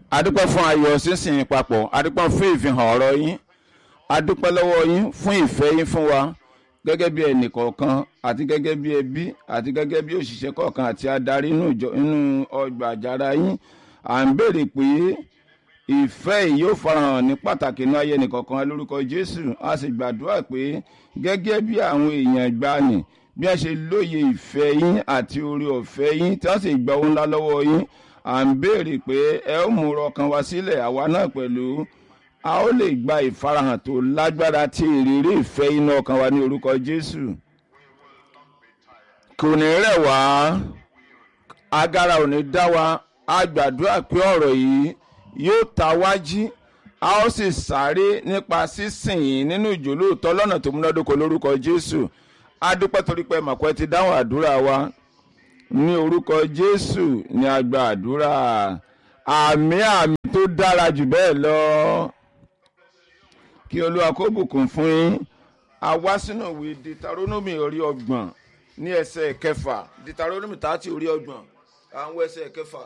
adúpẹ́ fún ayọ̀ sísìn papọ̀ adúpẹ́ fún ìfihàn ọ̀rọ̀ yín adúpẹ́ lọ́wọ́ yín fún ìfẹ́ yín fún wa gẹ́gẹ́ bí ẹnì kọ̀ọ̀kan àti gẹ́gẹ́ bí ẹbí àti gẹ́gẹ́ bí òṣìṣẹ́ kọ̀ọ̀kan àti adarí inú ìjọ inú ọgbà àjàrà yín à ń béèrè pé ìfẹ́ yìí yóò farahàn ní pàtàkì inú ayé ẹnìkọ̀ọ̀kan lórúkọ Jésù a sì gbàdúrà pé gẹ́gẹ́ bí àwọn èèyàn ìgbàanì bí wọ́n ṣe lóye ìfẹ́ yín àti oore ọ̀fẹ́ yín tí wọ́n sì gba ohun ńlá lọ́wọ́ yín à ń béèrè pé ẹ ó mú ọkàn wa sílẹ̀ àwa náà pẹ̀lú a ó lè gba ìfarahàn tó lágbára tí ìrírí ìfẹ́ inú ọkàn wa ní orúkọ Jésù kò ní rẹ̀ wá agara ò ní dá wa a gbàdúrà pé ọ̀rọ̀ yìí yóò ta wájí a ó sì sáré nípa sísìn yìí nínú ìjòlóòtọ́ lọ́nà tó múnádóko lórúkọ Jésù a dúpẹ́ torí pé màpẹ́ ti dáhùn àdúrà wa ní orúkọ Jésù ní a gba àdúrà àmì àmì tó dára jù bẹ́ẹ̀ lọ kí Olúwa kó bùkún fún yín a wá sínú ìwé Deuteronomy orí ọgbọ̀n ní ẹsẹ̀ kẹfà Deuteronomy tààtì orí ọgbọ̀n àwọn ẹsẹ̀ kẹfà.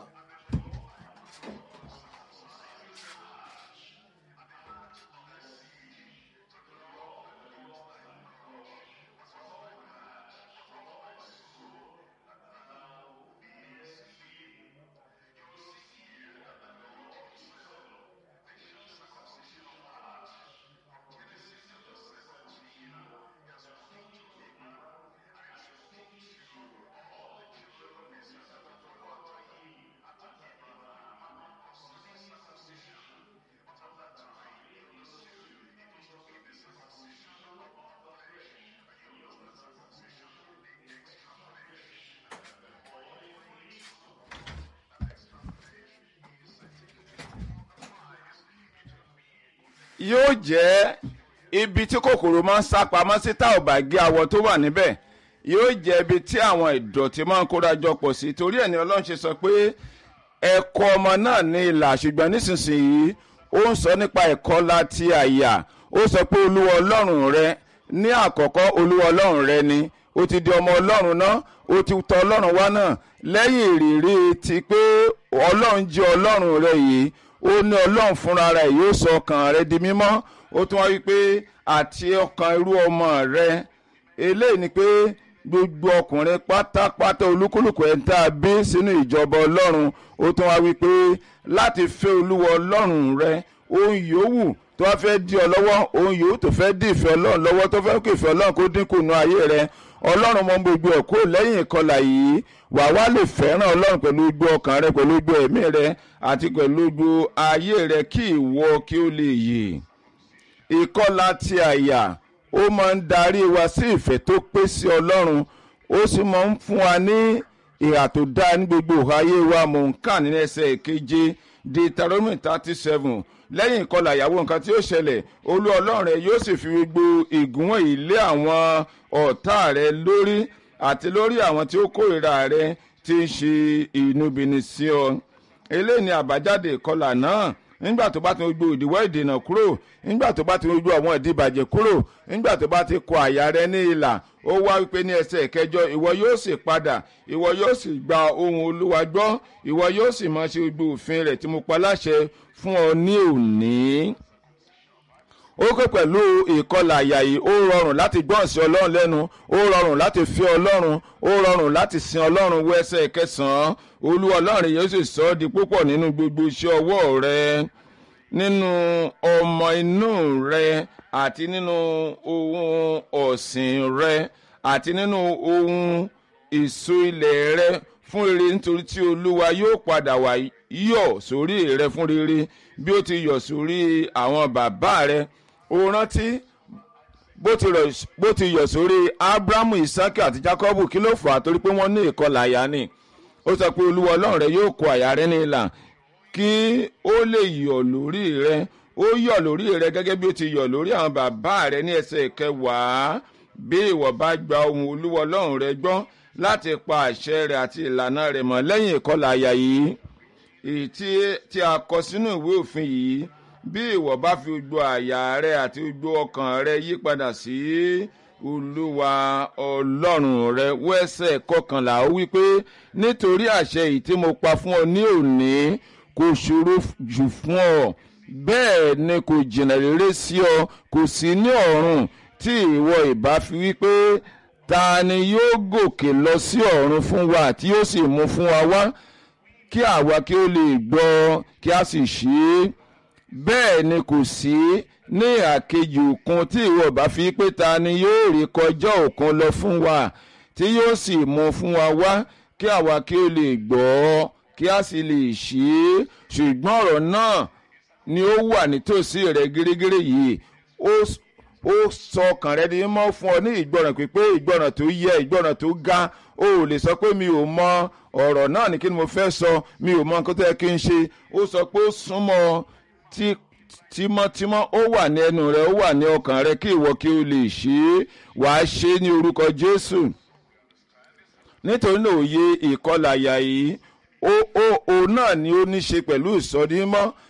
yóò jẹ́ ibi tí kòkòrò máa ń sá pamọ́ sí tá ò bá gé awọ tó wà níbẹ̀ yóò jẹ́ ibi tí àwọn ìdọ̀tí máa ń kóra jọ pọ̀ sí torí ẹ̀ ní ọlọ́run ṣe sọ pé ẹ̀kọ́ ọmọ náà ní ìlà ṣùgbọ́n nísinsìnyí ó ń sọ nípa ẹ̀kọ́ láti àyà ó sọ pé olúwa ọlọ́run rẹ ní àkọ́kọ́ olúwa ọlọ́run rẹ ni ó ti di ọmọ ọlọ́run náà ó ti tọ̀ ọlọ́run wá náà lẹ́yìn ìrírí ti pé ọlọ́run jẹ́ ọlọ́run rẹ yìí ó ní ọlọ́run fúnra rẹ̀ yóò sọ ọkàn rẹ di mímọ́ ó tún wá wí pé àti ọkàn irú ọmọ rẹ eléyìí ni pé gbogbo ọkùnrin pátápátá olúkúlùkù ẹ̀ ń tá a bí sínú ìjọba ọlọ́run ó tún wá wí pé láti fẹ́ olúwa ọlọ́run rẹ ohun yòówù tó wá fẹ́ dí ọ lọ́wọ́ ohun yòówù tó fẹ́ dí ìfẹ́ ọlọ́run lọ́wọ́ tó fẹ́ kó ìfẹ́ ọlọ́run kó dínkù nú ayé rẹ ọlọ́run mọ gbogbo ẹ̀ kó lẹ́yìn ìkọlà yìí wà wá lè fẹ́ràn ọlọ́run pẹ̀lú gbogbo ọkàn rẹ pẹ̀lú gbogbo ẹ̀mí rẹ àti pẹ̀lú gbogbo ayé rẹ kí ìwọ kí ó lè yè ìkọlà ti àyà ó máa ń darí wa sí ìfẹ́ tó pé sí ọlọ́run ó sì máa ń fún wa ní ìhà tó dá ní gbogbo ayé wa mò ń kà ní ẹsẹ̀ keje Deuteronomy thirty seven lẹ́yìn ìkọlà ìyàwó nǹkan tí ó ṣẹlẹ̀ olú ọlọ́run rẹ yóò sì fi gbogbo ìgúnwọ̀n yìí lé àwọn ọ̀tá rẹ lórí àti lórí àwọn tí ó kórìíra rẹ tí ń ṣe ìnúbìnrin sí ọ eléyìí ni àbájáde ìkọlà náà nígbà tó bá ti gbogbo ìdíwọ́ ìdènà kúrò nígbà tó bá ti gbogbo àwọn ìdíbàjẹ́ kúrò nígbà tó bá ti kọ àyà rẹ ní ìlà ó wá wípé ní ẹsẹ̀ kẹjọ ìwọ yóò sì padà ìwọ yóò sì gba ohùn olúwa gbọ́ ìwọ yóò sì máa ṣe gbogbo òfin rẹ̀ tí mo pa láṣẹ fún ọ ní òní ó kó pẹ̀lú ìkọlà àyà yìí ó rọrùn láti gbọ́n sí ọlọ́run lẹ́nu ó rọrùn láti fi ọlọ́run ó rọrùn láti sin ọlọ́run wọ ẹsẹ̀ kẹsàn-án olúwa ọlọ́run yóò sì sọ ọ́ di púpọ̀ nínú gbogbo iṣẹ́ ọwọ́ rẹ nínú ọmọ inú rẹ àti nínú ohun ọ̀sìn rẹ àti nínú ohun èso ilẹ̀ rẹ fún rere nítorí tí olúwa yóò padà wá yọ̀ sórí rẹ fún rere bí ó ti yọ̀ sórí àwọn bàbá rẹ ó rántí bó ti yọ̀ sórí abrahamu isaki àti jacobu kí ló fà á torí pé wọ́n ní ìkọlà àyà ni ó sọ pé olúwa ọlọ́run rẹ yóò kó àyà rẹ ní ìlà kí ó lè yọ̀ lórí rẹ ó yọ̀ lórí rẹ gẹ́gẹ́ bí ó ti yọ̀ lórí àwọn bàbá rẹ ní ẹsẹ̀ kẹwàá bí ìwọ bá gba ohùn olúwa ọlọ́run rẹ gbọ́ láti pa àṣẹ rẹ àti ìlànà rẹ mọ́ lẹ́yìn ìkọlà àyà yìí èyí tí a kọ sínú ìwé òfin yìí bí ìwọ bá fi gbogbo àyà rẹ àti gbogbo ọkàn rẹ yí padà sí olúwa ọlọ́run rẹ wẹ́sẹ̀ kọkànlá ó wí pé nítorí àṣẹ yìí tí mo pa fún ọ ní òní kò ṣòro jù fún ọ bẹ́ẹ̀ ni kò jìnnà rere sí ọ kò sí ní ọ̀run tí ìwọ ìbá fi wípé ta ni yóò gòkè lọ sí ọ̀run fún wa tí yóò sì mú fún wa wá kí àwa kí ó lè gbọ́ kí a sì ṣe é bẹ́ẹ̀ ni kò sí ní àkejì òkun tí ìwọ bá fi pé ta ni yóò rí kọjá òkun lọ fún wa tí yóò sì mú fún wa wá kí àwa kí ó lè gbọ́ kí a sì lè ṣe é ṣùgbọ́n ọ̀rọ̀ náà ni ó wà nítòsí rẹ gírígírí yìí ó ó sọ ọkàn rẹ di mọ́ fún ọ ní ìgbọràn pípé ìgbọràn tó yẹ ìgbọràn tó ga o ò lè sọ pé mi ò mọ ọ̀rọ̀ náà ní kí ni mo fẹ́ sọ mi ò mọ nǹkan tó yẹ kí n ṣe ó sọ pé ó súnmọ́ tí tímọ́tímọ́ ó wà ní ẹnu rẹ ó wà ní ọkàn rẹ kí ìwọ kí o lè ṣe é wàá ṣe é ní orúkọ Jésù nítorí náà òye ìkọlà àyà yìí ó ó òun náà ni ó ní ṣe pẹ̀lú ìsọdímọ́